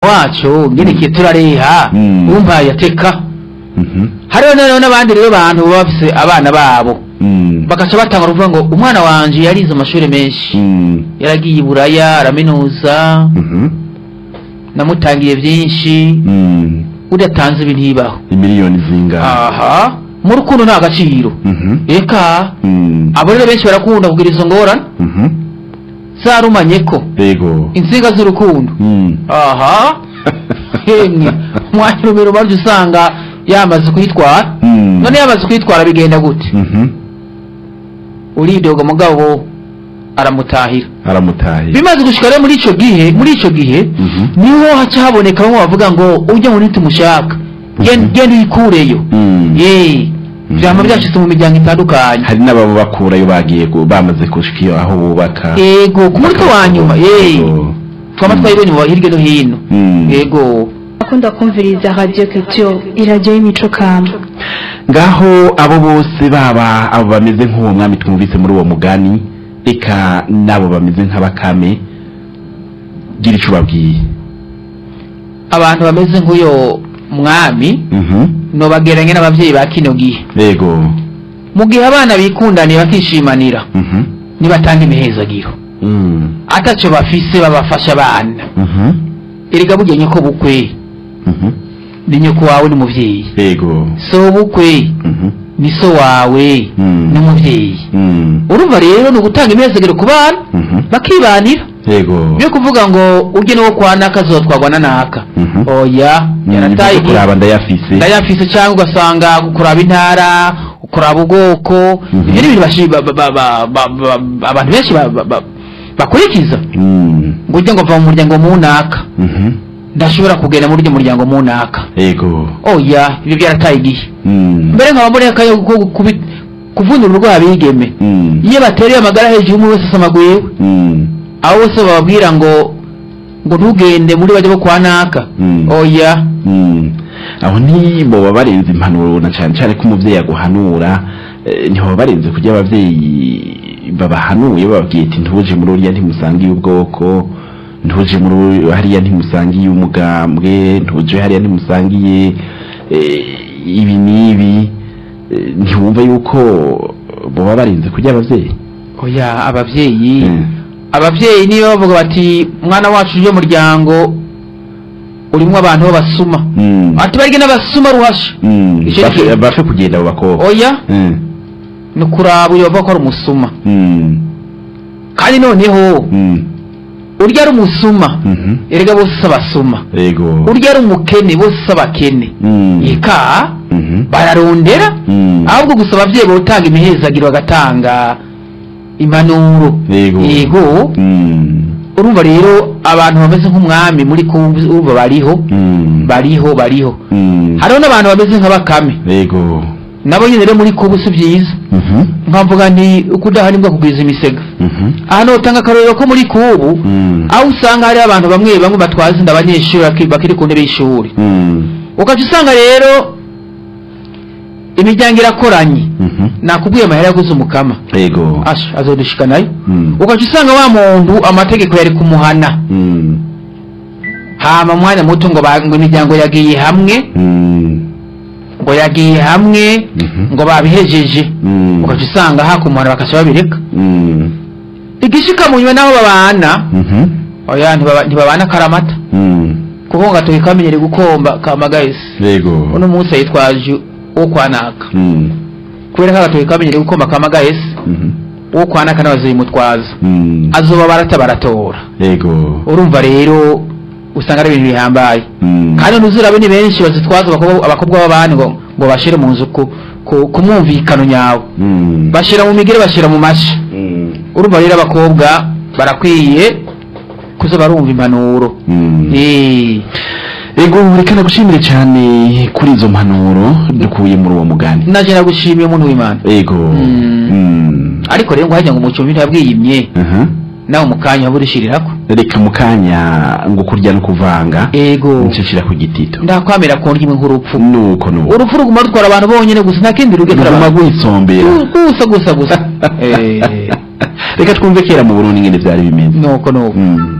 wacu ngerekeye turareha Mm. wumva yateka Mhm. hariho noneho n'abandi rero bantu baba bafise abana babo Mm. bagaca batanga kuvuga ngo umwana wanje yarize amashuri menshi Mm. yaragiye i buraya araminuza Mhm. namutangiye byinshi Mm. udatanze ibi ntibaho imiliyoni zingahe aha mu rukundo nta gaciro Mhm. eka Mm. abo rero benshi barakunda kugira izo ngorane Mhm. zarumanye ko yego insinga z'urukundo Mm. aha hemwe umwanya rumero baryo usanga yamaze kuyitwara Mm. none yamaze kuyitwara bigenda gute Mhm. uridoga mugabo aramutahira aramutaye bimaze gushika rero muri ico gihe muri ico gihe Mhm. niho haca haboneka bamwe bavuga ngo ujya muri tumushaka genda Mhm. genda uyikureyo Mm. ye Mhm. vyama vyashitse mu miryango itandukanye hari n'ababa bakurayo bagiye gu- bamaze gushika iyo aho bubaka yego ku munsi wa nyuma ye Yego. twama twayibonye mu hirya no hino Mm. yego akunda kumviriza radio culture iradiyo y'imico kama ngaho abo bose baba abo bameze nk'uwo mwami twumvise muri uwo mugani reka n'abo bameze nk'abakame gira ico ubabwiye abantu bameze nk'uyo mwami Mhm. nobageranye n'abavyeyi ba kino gihe yego mu gihe abana bikundaniye bakishimanira Mhm. nibatanga imihezagiro Mm. ataco bafise babafasha abana Mhm. erega burya nyoko bukwe Mhm. ni nyoko wawe n'umuvyeyi yego so bukwe Mhm. ni so wawe Mm. n'umuvyeyi Mm. urumva rero ni ugutanga imihezagiro ku bana Mhm. bakibanira yego byo kuvuga ngo urye n'uwo kwa naka azotwagwa na naka Mhm. oya Mm, yarataye ibyo kuraba ndayafise ndayafise cyangwa ugasanga kuraba intara kuraba ubwoko Mhm. ibyo ni ibintu bashi- ba- ba- ba- ba- ba- ba- abantu benshi ba- ba- ba- bakurikiza Mm. ngo ujye ngo mva mu muryango munaka Mhm. ndashobora kugenda muri uryo muryango munaka yego oya ibyo byarataye igihe Mm. mbere nkaba muri akayo ko kubi- kuvunira urwaye abigeme Mm. iyo batereye amagara hejuru umwe wese asamaguye we Mm. abo bose bababwira ngo ngo ntugende muri bajya bo kwa naka Mm. oya Mm. aho ntiboba barenze impanuro na cyane cyane ko umubyeyi aguhanura eh, ntiboba barenze kujya ababyeyi babahanuye bababwiye ati ntuje muri uriya ntimusangiye ubwoko ntuje muri uri- hariya ntimusangiye umugambwe ntuje hariya ntimusangiye eh, ibi n'ibi Eh, ntiwumva yuko boba barenze kujya ababyeyi oya ababyeyi Mm. ababyeyi niyo bavuga bati mwana wacu uje muryango urimo abantu b'abasuma Mm. ati barige n'abasuma ruhasha Mm. Icyo Bafe- ni- bafe kugenda abo bakobwa oya Mm. ni ukuraba uyo bavuga ko ari umusuma Mm. kandi noneho Mm. urya ari umusuma Mhm. erega bose si abasuma yego urya ari umukene bose si abakene Mm. eka Mhm. bararondera Mm. ahubwo gusa ababyeyi botanga imihezagiro bagatanga impanuro yego yego Mm. urumva rero abantu bameze nk'umwami muri kumva urumva bariho Mm. bariho bariho Mm. hariho n'abantu bameze nka bakame yego nabo nyine rero muri kubu si byiza Mhm. nkavuga nti uko udahari mbwa kugwiza imisega Mhm. ahantu utanga akarorero ko muri kubu Mm. aho usanga hari abantu bamwe bamwe batwaza inda abanyeshuri baki- bakiri ku ntebe y'ishuri Mm. ugaca usanga rero imiryango irakoranye Mhm. nakubwiye amahera yaguze umukama yego asha azodushika nayo Mm. ugaca usanga wa muntu amategeko yari kumuhana Mm. hama mwanya muto ngo ba- ngo imiryango yagiye hamwe Mm. ngo yagiye hamwe Mhm. ngo babihejeje Mm. ugaca usanga hakumuhana bakaca babireka Mm. igishika mu nyuma n'aho babana Mhm. oya ntibaba- ntibabana karamata Mm. kuko ngo gatoki kamenyere gukomba kamagayisi yego uno munsi yitwaje uwo kwanaka Mm. kubera ko agatoki kamenyere gukomba kamagayisi Mhm. uwo kwanaka n'abazimutwaza Mm. azoba barata baratora yego urumva rero usanga ari ibintu bihambaye Mm. kandi ntuzurabe ni benshi bazitwaza abakobwa- abakobwa b'abandi ngo ngo bashire mu nzu ku ku- ku mwumvikano nyawe Mm. bashira mu migere bashira mu mashi Mm. urumva rero abakobwa barakwiye kuza barumva impanuro Mm. Eh, ego reka nagushimire cyane kuri izo mpanuro dukuye muri uwo mugani naje nagushimiye umuntu w'imana ego Mm. Mm. ariko rero ngo hajya ngo umucumbi ntabwiyimye Aha. nawe mu kanya waba urishirirako reka mu kanya ngo kurya no kuvanga ego ncishira ku gitito ndakwamira ku ndimi nk'urupfu nuko nuko urupfu ruguma rutwara abantu bonyine gusa nta kindi rugetera ruguma abantu rwisombera gusa gusa gusa Eh, reka twumve kera mu burundi ngene vyari bimeze nuko nuko Mm.